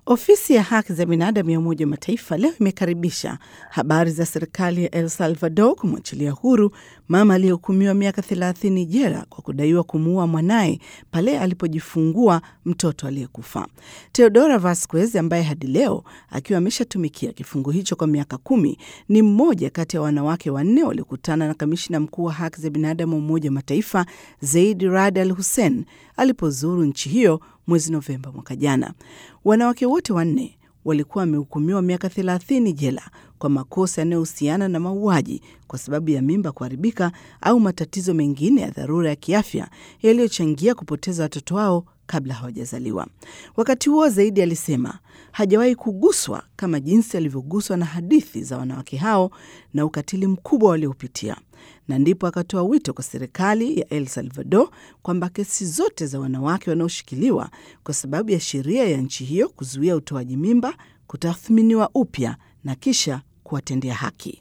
Ofisi ya haki za binadamu ya Umoja wa Mataifa leo imekaribisha habari za serikali ya El Salvador kumwachilia huru mama aliyehukumiwa miaka 30 jela kwa kudaiwa kumuua mwanaye pale alipojifungua mtoto aliyekufa. Teodora Vasquez ambaye hadi leo akiwa ameshatumikia kifungo hicho kwa miaka kumi ni mmoja kati ya wanawake wanne waliokutana na kamishina mkuu wa haki za binadamu wa Umoja wa Mataifa Zaid Rad Al Hussein alipozuru nchi hiyo mwezi Novemba mwaka jana. Wanawake wote wanne walikuwa wamehukumiwa miaka 30 jela kwa makosa yanayohusiana na mauaji kwa sababu ya mimba kuharibika au matatizo mengine ya dharura ya kiafya yaliyochangia kupoteza watoto wao kabla hawajazaliwa. Wakati huo Zaidi alisema hajawahi kuguswa kama jinsi alivyoguswa na hadithi za wanawake hao na ukatili mkubwa waliopitia, na ndipo akatoa wito kwa serikali ya El Salvador kwamba kesi zote za wanawake wanaoshikiliwa kwa sababu ya sheria ya nchi hiyo kuzuia utoaji mimba kutathminiwa upya na kisha kuwatendea haki.